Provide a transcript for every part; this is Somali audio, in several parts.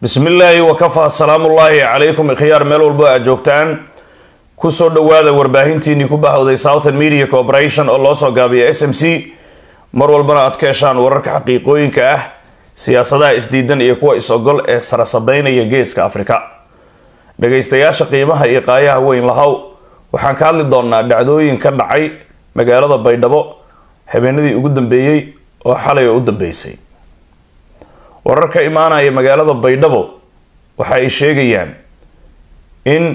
bismi illaahi wakafaa salaamullaahi calaykum ikhyaar meel walbo aad joogtaan kusoo dhowaada warbaahintiinii ku bahowday southern media corporation oo loo soo gaabiya s m c mar walbana aad ka heshaan wararka xaqiiqooyinka ah siyaasadaha isdiidan iyo kuwa is-ogol ee sarasabeynaya geeska afrika dhagaystayaasha qiimaha iyo qaayaha weyn lahow waxaan ka hadli doonaa dhacdooyin ka dhacay magaalada baydhabo habeenadii ugu dambeeyey oo xalay oo u dambeysay warar ka imaanaya magaalada baydhabo waxa ay sheegayaan in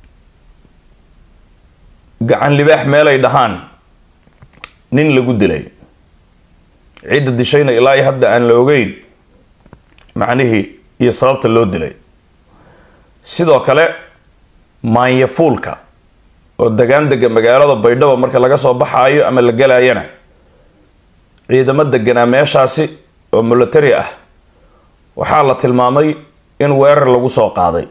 gacan libaax meelay dhahaan nin lagu dilay cidda dishayna ilaa hadda aan la ogeyn macnihii iyo sababta loo dilay sidoo kale maanyafuulka oo degaan dega magaalada baydhabo marka laga soo baxaayo ama la galayana ciidamo deganaa meeshaasi oo military ah waxaa la tilmaamay in weerar lagu soo qaaday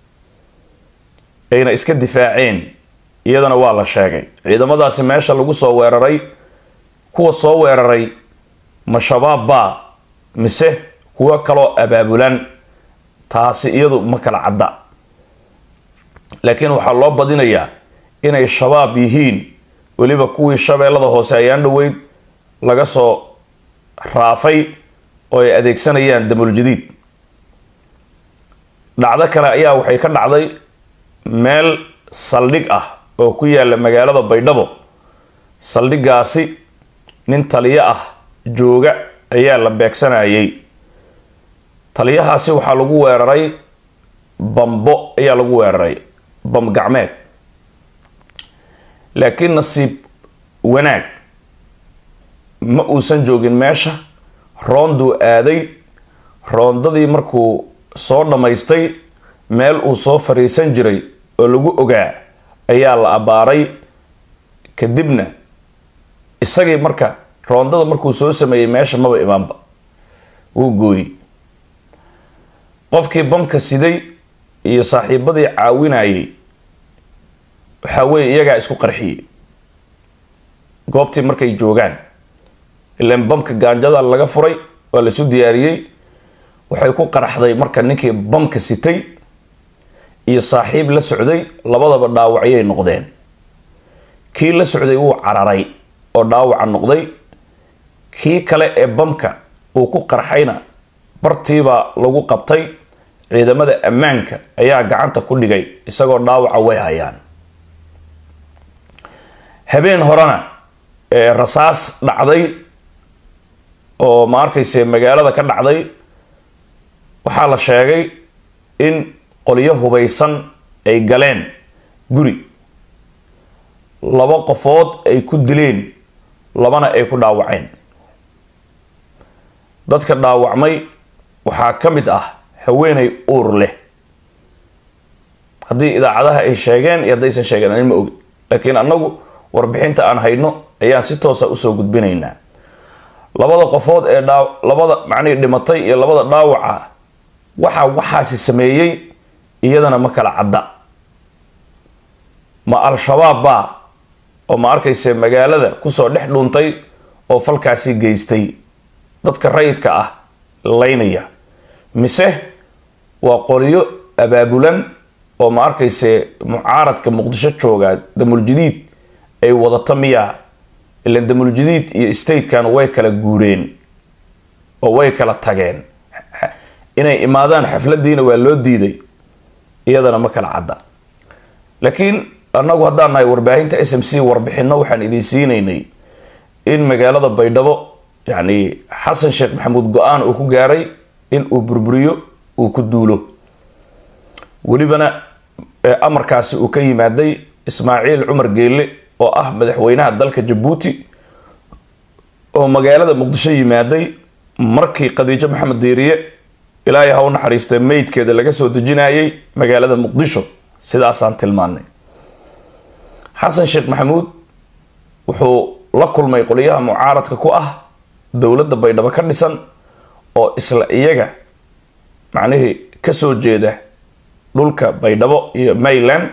ayna iska difaaceen iyadana waa la sheegay ciidamadaasi meesha lagu soo weeraray kuwa soo weeraray ma shabaab baa mise kuwo kaloo abaabulan taasi iyadu ma kala cadda laakiin waxaa loo badinayaa inay shabaab yihiin weliba kuwii shabeellada hoose ayaan dhoweyd laga soo raafay oo ay adeegsanayaan damuljadiid dhacdo kale ayaa waxay ka dhacday meel saldhig ah oo ku yaala magaalada baydhabo saldhigaasi nin taliyo ah jooga ayaa la beegsanayay taliyahaasi waxaa lagu weeraray bambo ayaa lagu weeraray bam gacmeed laakiin nasiib wanaag ma uusan joogin meesha roonduu aaday roondadii markuu soo dhammaystay meel uu soo fariisan jiray oo lagu ogaa ayaa la abbaaray kadibna isagii marka roondada markuu soo sameeyey meesha maba imaanba wuu gooyey qofkii bamka siday iyo saaxiibadii caawinayay waxaa weeye iyagaa isku qarxiyey goobtii markay joogaan ilaan bamka gaanjada laga furay waa laisu diyaariyey waxay ku qaraxday marka ninkii bamka sitay iyo saaxiib la socday labadaba dhaawacyay noqdeen kii la socday wuu cararay oo dhaawaca noqday kii kale ee bamka uu ku qarxayna bartiibaa lagu qabtay ciidamada ammaanka ayaa gacanta ku dhigay isagoo dhaawaca way hayaan habeen horena ee rasaas dhacday oo ma arkayse magaalada ka dhacday waxaa la sheegay in qolyo hubaysan ay galeen guri laba qofood ay ku dileen labana ay ku dhaawaceen dadka dhaawacmay waxaa ka mid ah haweenay uur leh haddii idaacadaha ay sheegeen iyo haddaysan sheegeen ani ma ogi laakiin annagu warbixinta aan hayno ayaan si toosa usoo gudbinaynaa labada qofood ee dhaa labada macnihii dhimatay iyo labada dhaawaca waxa waxaasi sameeyey iyadana ma kala cadda ma al-shabaab baa oo ma arkayse magaalada kusoo dhex dhuuntay oo falkaasi geystay dadka rayidka ah laynaya mise waa qoliyo abaabulan oo ma arkayse mucaaradka muqdisho jooga damuljadiid ay wadata miyaa ilan damuljadiid iyo statekan way kala guureen oo way kala tageen inay imaadaan xafladiina waa loo diiday iyadana ma kala cadda laakiin annagu haddaan nahay warbaahinta s m c warbixino waxaan idiin siinaynay in magaalada baydhabo yacni xasan sheekh maxamuud go-aan uu ku gaaray in uu burburiyo uu ku duulo welibana amarkaasi uu ka yimaaday ismaaciil cumar geelle oo ah madaxweynaha dalka jabuuti oo magaalada muqdisho yimaaday markii khadiijo maxamed diiriye ilaahay ha u naxariistee meydkeeda laga soo dejinayay magaalada muqdisho sidaasaan tilmaanay xasan sheekh maxamuud wuxuu la kulmay qoliyaha mucaaradka ku ah dowladda baydhabo ka dhisan oo isla iyaga macnihii kasoo jeeda dhulka baydhabo iyo mayland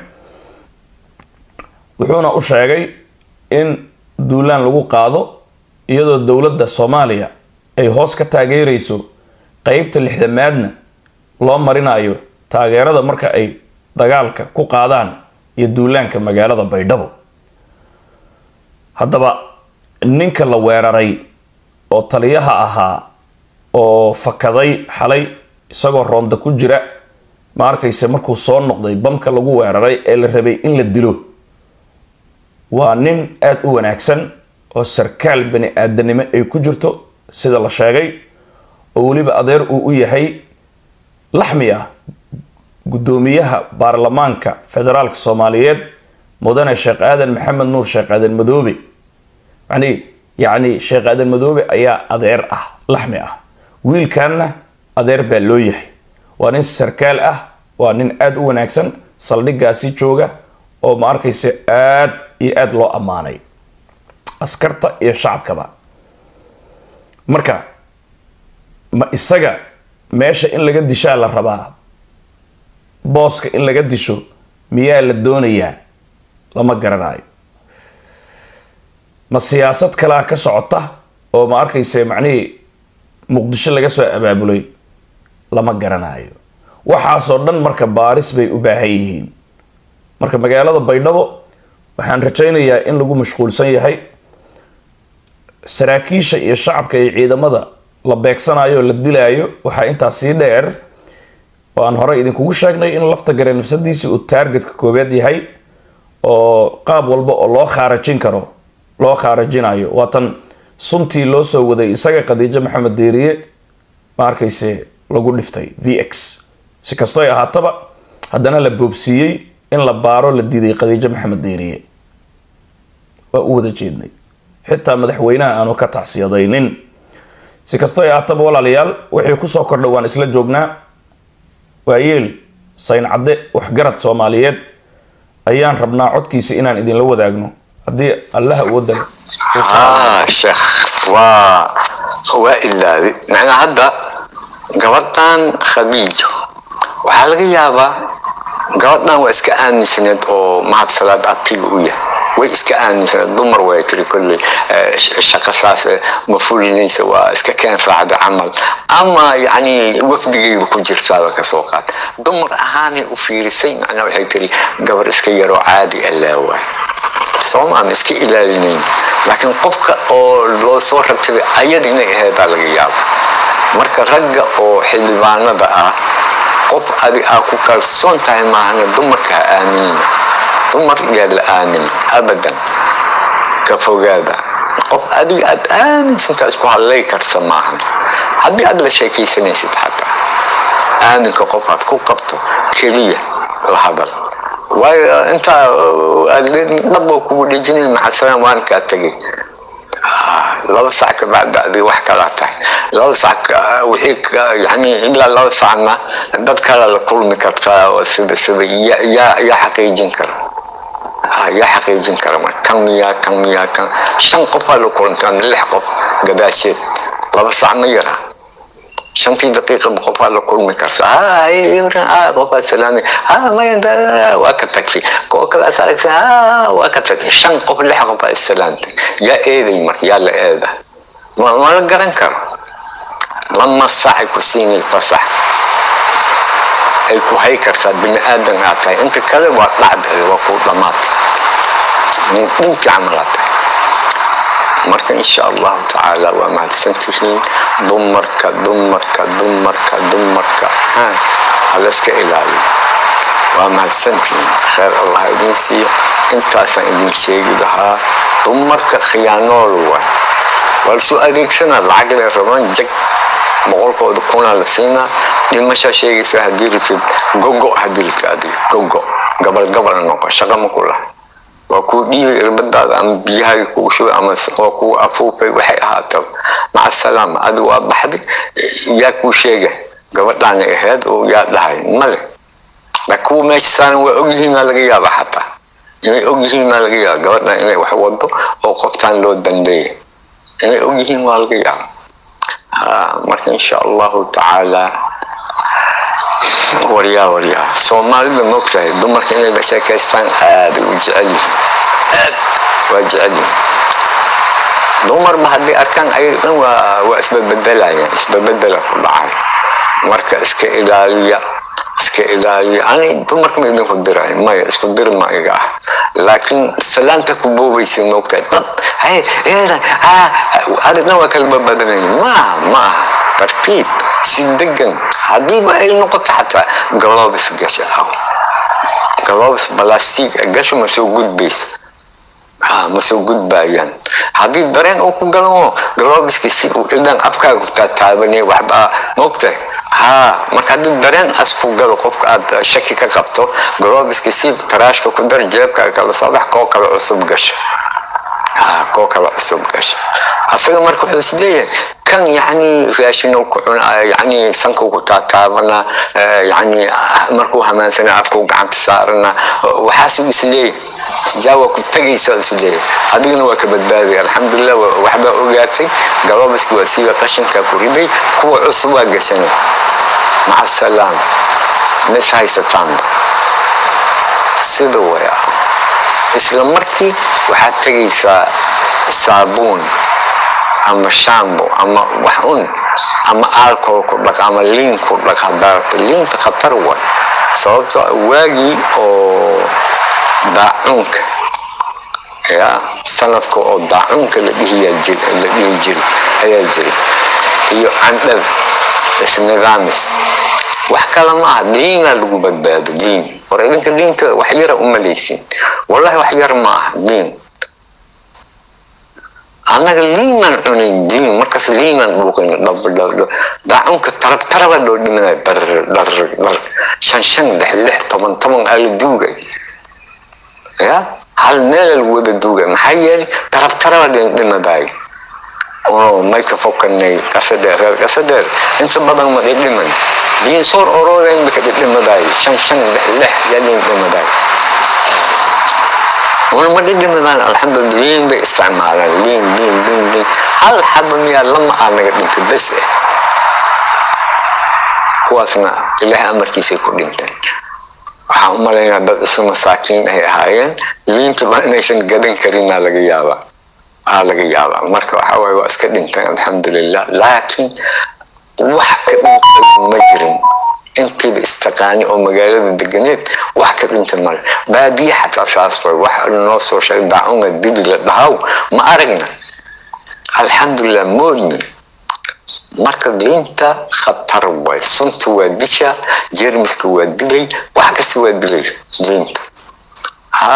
wuxuuna u sheegay in duulaan lagu qaado iyadoo dowladda soomaaliya ay hoos ka taageerayso qeybta lixdamaadna loo marinayo taageerada marka ay dagaalka ku qaadaan iyo duulaanka magaalada baydhabo haddaba ninka la weeraray oo taliyaha ahaa oo fakaday xalay isagoo roonda ku jira ma arkayse markuu soo noqday bamka lagu weeraray ee la rabay in la dilo waa nin aada u wanaagsan oo sarkaal bani aadanimo ay ku jirto sida la sheegay oo weliba adeer uu u yahay laxmi ah guddoomiyaha baarlamaanka federaalka soomaaliyeed mudane sheekh aadan maxamed nuur sheekh aadan madoobe yani yacni sheekh aadan madoobe ayaa adeer ah laxmi ah wiilkanna adeer baa loo yahay waa nin sarkaal ah waa nin aada u wanaagsan saldhigaasi jooga oo ma arkaysa aada iyo aada loo ammaanay askarta iyo shacabkaba marka ma isaga meesha in laga dishaa la rabaa booska in laga disho miyaa la doonayaa lama garanayo ma siyaasad kalea ka socota oo ma arkayse macnihii muqdisho laga soo abaabulay lama garanayo waxaasoo dhan marka baaris bay u baahan yihiin marka magaalada baydhabo waxaan rajaynayaa in lagu mashquulsan yahay saraakiisha iyo shacabka iyo ciidamada la beegsanayo oo la dilaayo waxaa intaas sii dheer oo aan horey idinkugu sheegnay in lafta gare nafsadiisi uu taargetka koobeed yahay oo qaab walba oo loo khaarajin karo loo khaarajinayo waatan suntii loo soo waday isaga khadiijo maxamed deeriye ma arkayse lagu dhiftay v x si kastoo ay ahaataba haddana la boobsiiyey in la baaro la diiday khadiijo maxamed deeriye waa u wada jeednay xitaa madaxweynaha aanu ka tacsiyadaynin si kastoo ay ahaataba walaalayaal wixii kusoo kordhay waan isla joognaa waayeel sayn cadde waxgarad soomaaliyeed ayaan rabnaa codkiisa inaan idinla wadaagno haddii allaha awooda haa sheekh waa waa ilaaday macnaa hadda gabadhan khadiijo waxaa laga yaabaa gabadhan waa iska aaminsaneed oo mahad salaad abtiga u yahay way iska aaminsaneed dumar way tiri kolley shaqo saas ma fulinaysa waa iska keen raacda camal ama yacni wafdigayba ku jirtaaba kasoo qaad dumar ahaanay u fiirisay macnaa waxay tiri gabar iska yaroo caadi allaa waay soomaan iska ilaalinayn laakiin qofka oo loo soo rabsaday ayada inay aheedaa laga yaabo marka ragga oo xildhibaanada ah qof adi aa ku kalsoon tahay maahana dumarka ha aaminina dumar yaa la aamin abadan ka fogaada qof adiga aad aaminsantaa isku hadlay karta maahan haddii aad la sheekaysanaysid xataa aaminka qof aad ku qabto keliya la hadal waayo intaa dhabo kugu dhejinay maxasalaam waan kaa tegay laba sac ka bacda adiga wax kalaa tahay laba sac wixii yani ilaa laba sacna dad kale la kulmi kartaa oo sida sida yaa yaa xaqiijin kara yaa xaqiijin kara mar kan miyaa kan miyaa kan shan qofaa la kulantaa lix qof gadaasheed laba sac ma yaraa shantii daqiiqaba qofaa la kulmi karta qofaa salaamay waa ka tagtay kuwa kalaas aragtay waa ka tagtay shan qof lix qofaa isalaamtay yaa eeday mar yaa la eeda ma la garan karo lama saacay ku siinay fasax ay ku hay kartaa bini aadan aad tahay inta kale waa dhacda waa ku dhamaatay nin dhinki camal aad tahay marka insha allahu tacaala waa mahadsan tihiin dumarka dumarka dumarka dumarka halayska ilaaliyo waa mahadsan tihiin khayr allah idin siiyo intaasaan idin sheegi lahaa dumarka khiyaanool waay waa lasoo adeegsanaa lacag lay rabaan jag boqolkooda kunaa la siinaa dhimashaa sheegaysa haddii ritid gogo haddii ritid adiga gogo gabal gabal noqo shaqa ma ku lahay waa kuu dhiibay irbadaada ama biyahaaga kugu shubay ama waa kuu afuufay waxay ahaataba maca salaama adi waa baxday yaa kuu sheegay gabadhaana ahayd oo yaa dhahay male laakiin kuwa meesha saaran waa ogyihiin maa laga yaaba xataa inay ogyihiin maa laga yaaba gabadhan inay wax wado oo qoftaan loo dambeeya inay ogyihiin waa laga yaaba marka insha allahu tacaala waryaa waryaa soomaalida moogtahay dumarka inay la sheekaystaan aaday u jecel yihiin aad waa jecel yihiin dumarba haddii arkaan ayaga dhan waa waa isbabedelaayaan isbabedela ku dhacay marka iska ilaaliya iska ilaaliya ani dumarka ma idinku diray maya isku dir ma iga ah laakiin salaanta ku boobaysa moogtahay dad hay arigna waa kala babadanayn maaha maaha tartiib si degan haddiiba ay noqoto xataa galobis gasha aw galobis balastig gasho ma soo gudbayso ma soo gudbayaan haddii dareen uu ku galo galoobiska si uu ildan afkaaga taataabanay waxba moogtahay ha marka haddii dareen as ku galo qofka aad shaki ka qabto galoobiska si taraashka ku dar jeebkaaga kala soo bax koo kale cusub gasho koo kale cusub gasho asaga marka wuxuu is leeyahay kan yani raashino ku cuna yani sanka ku taataabana yani markuu hamaansana afkuu gacanta saarana waxaas uu is leeyahay jaawa ku tagaysa is leeyahay adigana waa ka badbaaday alxamdulilah waxbaa ogaatay galoobiska waa siiba qashinka ku riday kuwa cusub waa gashanay maca salaam mis haysataanba sida way ah isla markii waxaad tegaysaa saabuun ama shambo ama wax un ama alcohol ku dhaq ama liin ku dhaq hadaarta liinta khatar way sababto waagii oo daacuunka ya sanadka oo daacuunka la dhihiyaa jir la dhihi jiri ayaa jiri iyo candhada isnidaamis wax kale ma aha liinaa lagu badbaado liin war idinka liinka wax yara umalaysin wallahi wax yar ma aha liin annaga liimaan cunayn liin markaas liimaan dhuuqayn dhabdhabdho daacunka tarab taraba loo dhimanay dhar dhar dhar shan shan lix lix toban toban aa la duugay ya hal meela lagu wada duugay maxaa yeelay tarab taraba dhimadaay oo mayka fokanay qasadeer reer qasadeer inta badan ma dhidhiman liin soor oroodayn baka dhidhimadaay shan shan lix lix yaa liin dhimadaay ولما دي دمدان الحمد لله لين باستعمالا لين لين لين لين هل حب ميا لما انا قلت بس kuwaasna ilaahay amarkiisay ku dhinteen waxaan u malaynaa dad isu masaakiin ay ahaayeen liintuba inaysan gadan karinaa laga yaabaa aa laga yaabaa marka waxa waaye waa iska dhinteen alxamdulilah laakiin wax ka dhinta ma jirin intiiba istaqaani oo magaalada deganeed wax ka dhinta male baadiye xataa saas way wax noo soo sheegay daacunga dibi la dhahaw ma aragna alxamdulilah moodni marka diinta khatar way sunta waa disha jeermiska waa dilay wax kasta waa dilay diinta ha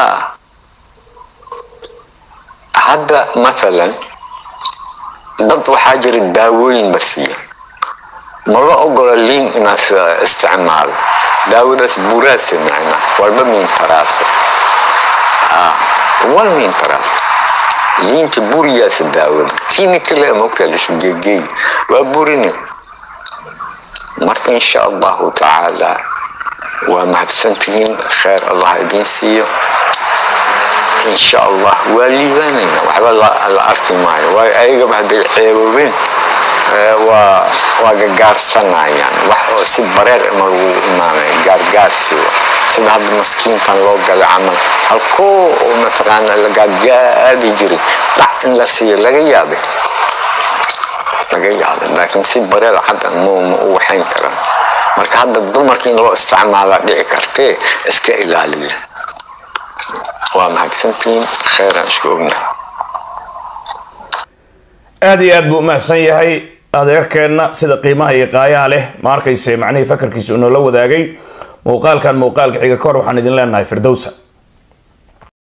hadda mathalan dad waxaa jira daawooyin la siiya ma la ogola liin inaas isticmaalo daawadaas buraasa macna walba miin taraaso wal miin taraaso liinta buriyaasa daawada kiini kale mogtaa lisu geegeey waa burini marka insha allahu tacaala waa mahadsantihiin kheer allah idiin siiyo insha allah waa liibaanayna waxba la arki maayo waayo ayagaba hadday ceeboobeen waa waa gagaarsanayaan wax oo si bareer ma lagu imaanay gaargaarsi sida hadda maskiinkan loo galay camal halkoo oo mataqaana la gaargaabi jiray dhac in la siiyo laga yaabay laga yaabay laakiin si bareer hadda ma ma u waxayn karaan marka hadda dumarka in loo isticmaalaa dhici kartee iska ilaaliya waa mahadsantihiin kheeraan isku ognahay aada iyo aad buu umahadsan yahay adeerkeenna sida qiimaha iyo qaayaha leh ma arkayse macnihii fakarkiisa unoola wadaagay muuqaalkan muuqaalka xiga kahor waxaan idin leenahay firdowsa